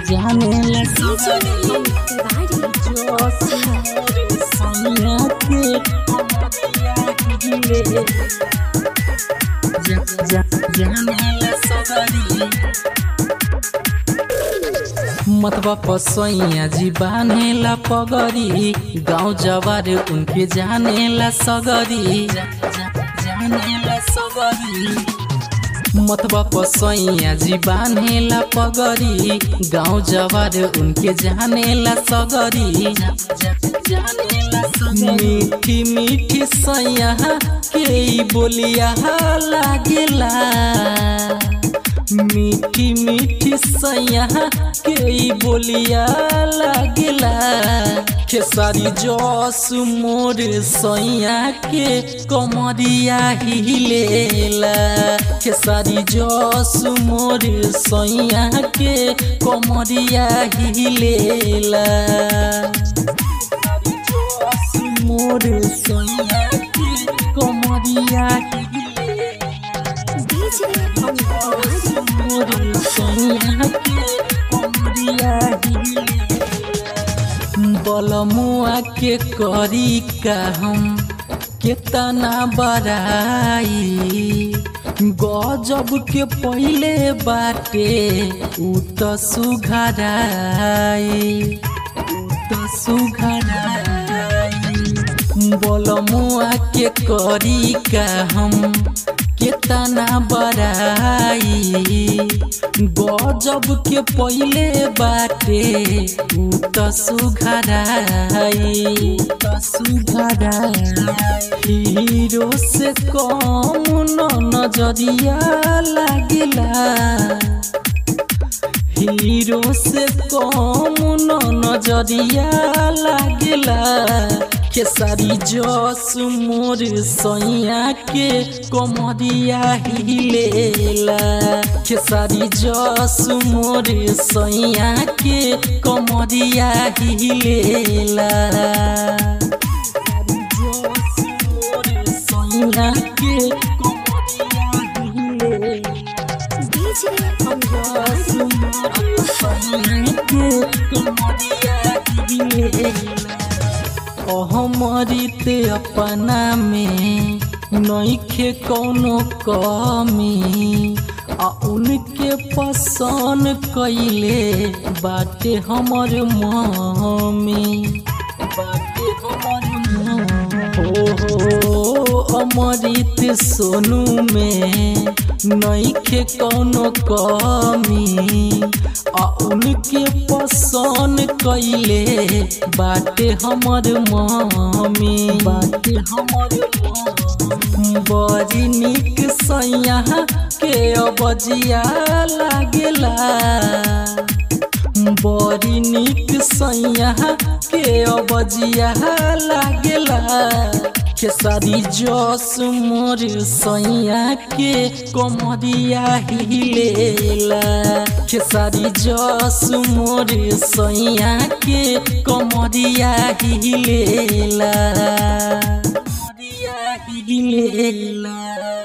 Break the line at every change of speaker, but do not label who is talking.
जाने ला सगरी जोश मोर सैया के कमरिया हिले जा- जा- जाने ला सगरी मतबा पसैया जी बानेला पगरी गाँव जवार उनके जानेला सगरी जा- जा- जानेला सगरी मतबा पसैया जी बानेला पगरी गाँव जवार उनके जानेला सगरी जा- जा- जानेला सगरी। मीठी मीठी सैया के ई बोलिया लागेला मीठी मीठी सैया के ई बोलिया लागेला खेसारी जस मोर सैया के कमरिया हिलेला खेसारी जस मोर सैया के कमरिया हिलेला खेसारी जस मोर सैया के कमरिया हिलेला मोर सैया के कमरिया बलमुआ के करी का हम केतना बड़ाई गजब के पहले बाटे उ त सुघराई उ त सुघराई बलमुआ के करी का हम केतना बड़ाई गजब के पहले बाटे उ त सुघराई त सुघराई हीरो से कम न नजरिया लागेला हीरो से कम न नजरिया लागेला खेसारी जस मोर सैया के कमरिया हिलेला खेसारी जस मोर सैया के कमरिया हिलेला खेसारी जस मोर सैया के कमरिया हिलेला अहमरित अपना में नइखे कौनो कमी आ उनके पसंद कैले बाटे हमर मम्मी बाटे हमर मम्मी हो हो अमृत सोनू में नइखे कौनो कमी आ उनके पसंद कैले बाटे हमर मम्मी बाटे हमर मम्मी बड़ी निक सैया के अबजिया लागेला बड़ी निक सैया के अबजिया लागेला खेसारी जस मोर सैया के कमरिया हिलेला खेसारी जस मोर सैया के कमरिया हिलेला कमरिया हिलेला